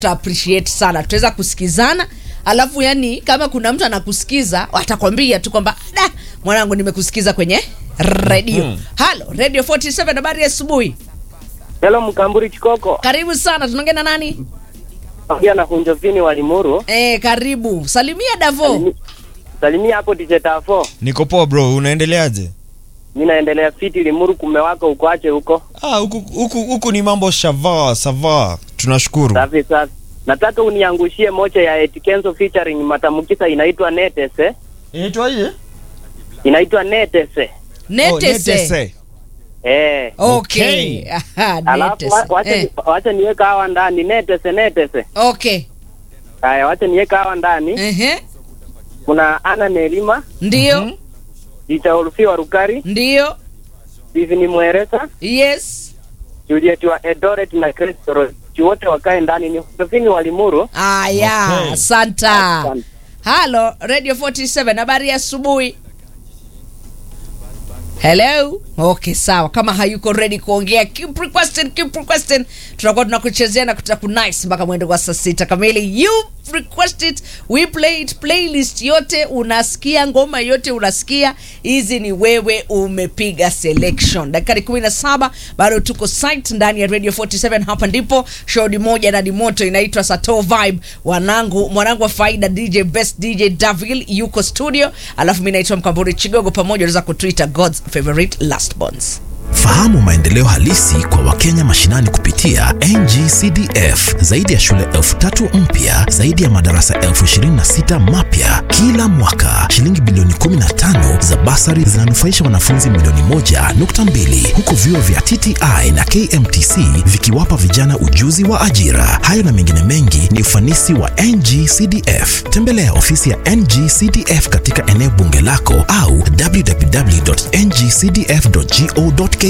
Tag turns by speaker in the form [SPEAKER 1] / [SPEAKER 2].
[SPEAKER 1] tuta appreciate sana tutaweza kusikizana alafu yani kama kuna mtu anakusikiza atakwambia tu kwamba da mwanangu nimekusikiza kwenye redio halo radio 47 habari ya asubuhi
[SPEAKER 2] Hello Mkamburi Chikoko.
[SPEAKER 1] karibu sana tunaongea na nani
[SPEAKER 2] Ongea na Hunjovini wa Limuru.
[SPEAKER 1] e, karibu salimia davo
[SPEAKER 2] Salimi- Salimia hapo DJ Tafo.
[SPEAKER 3] niko poa bro unaendeleaje
[SPEAKER 2] Mimi naendelea fiti Limuru kumewaka uko ache huko.
[SPEAKER 3] ah, huku, huku, huku ni mambo shava sava tunashukuru
[SPEAKER 2] Safi safi. Nataka uniangushie moja ya Etikenzo featuring Matamukisa inaitwa Netese.
[SPEAKER 3] inaitwaje
[SPEAKER 2] Inaitwa Netese.
[SPEAKER 1] netese
[SPEAKER 2] Eh.
[SPEAKER 1] okay,
[SPEAKER 3] Okay.
[SPEAKER 1] Aha,
[SPEAKER 2] Alafu
[SPEAKER 1] netese.
[SPEAKER 2] wa- wacha
[SPEAKER 1] Eh,
[SPEAKER 2] wacha niweka hawa ndani Netese Netese.
[SPEAKER 1] okay
[SPEAKER 2] Haya wacha niweka hawa ndani.
[SPEAKER 1] Ehe.
[SPEAKER 2] Kuna Ana Nelima,
[SPEAKER 1] ndio
[SPEAKER 3] Mhm.
[SPEAKER 2] Jicha Ulufi wa Rukari,
[SPEAKER 1] ndio
[SPEAKER 2] Steven Mweresa,
[SPEAKER 1] yes
[SPEAKER 2] Juliet wa Eldoret na Kristo wote wakae ndani ni Hunjovini wa Limuru.
[SPEAKER 1] aya
[SPEAKER 3] Okay.
[SPEAKER 1] santa
[SPEAKER 2] Asante.
[SPEAKER 1] halo radio 47 habari ya asubuhi hello okay sawa kama hayuko ready kuongea keep requesting keep requesting tutakuwa tunakuchezea na kutakunnice mpaka mwendo wa saa sita kamili you request it we play it playlist yote unasikia ngoma yote unasikia hizi ni wewe umepiga selection dakika kumi na saba bado tuko site ndani ya radio 47 hapa ndipo shodi moja na dimoto inaitwa sato vibe wanangu mwanangu wa faida dj best dj davil yuko studio alafu mi naitwa mkamburi chigogo pamoja unaweza kutwitter god's favorite last bonds
[SPEAKER 4] Fahamu maendeleo halisi kwa Wakenya mashinani kupitia NGCDF. Zaidi ya shule elfu tatu mpya, zaidi ya madarasa elfu ishirini na sita mapya kila mwaka. Shilingi bilioni 15 za basari zinanufaisha wanafunzi milioni moja nukta mbili huku vyuo vya TTI na KMTC vikiwapa vijana ujuzi wa ajira. Hayo na mengine mengi ni ufanisi wa NGCDF. Tembelea ofisi ya NGCDF katika eneo bunge lako au www.ngcdf.go.ke